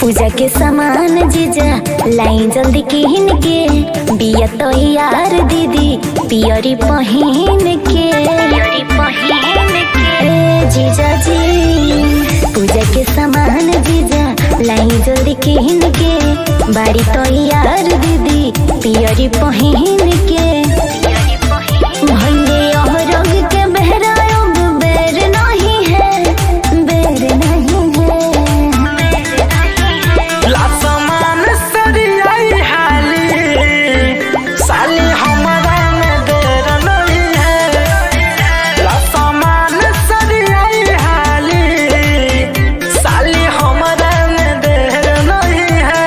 पूजा के सामान जीजा लाई जल्दी किन के बिया तो यार दीदी पियरी पहिन के पियरी पहिन के ए जीजा जी पूजा के सामान जीजा लाई जल्दी किन के बाड़ी तो यार दीदी पियरी पहिन के भंगे अहरग के बहरायोग बेर नहीं है बेर नहीं है लासमान सरियाई हाली साली हमरा में देर नहीं है लासमान सरियाई हाली साली हमरा में देर नहीं है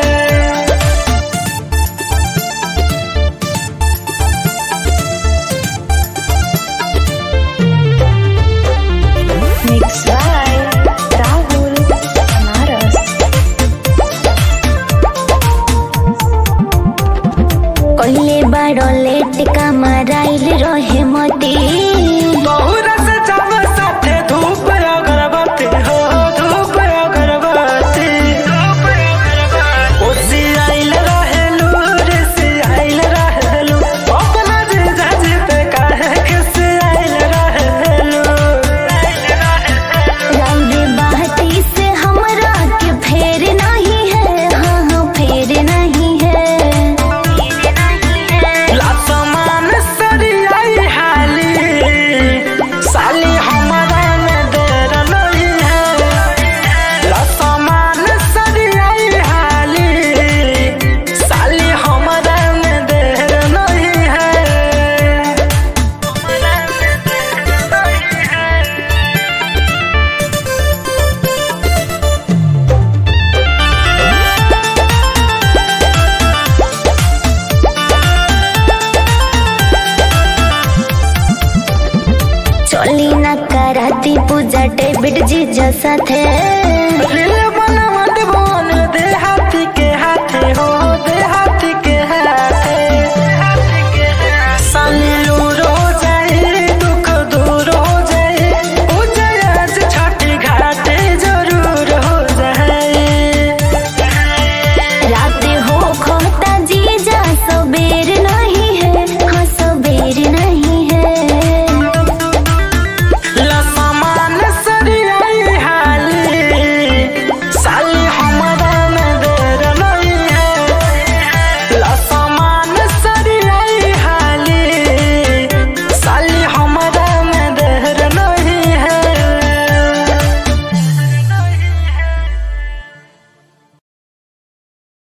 Mix by Rahul Anaras. कहले बड़ो लेट का मराइल रहे मोती बहुरा से जाव साथे धूप अगरबत्ती हो धूप अगरबत्ती ओसी आइल रहेलू ऋषि आइल रहेलू अपना जीजा जी पे काहे किसी आइल रहेलू रंग बहती से हमरा के फेर नहीं है हाँ हाँ फेर नहीं है लासमान सरियाई हाली साली हमरा में देर नहीं है लासमान सरियाई हाली साली हमरा में देर नहीं है चली ना कराती पूजा डेबिट जीजा साथे लीले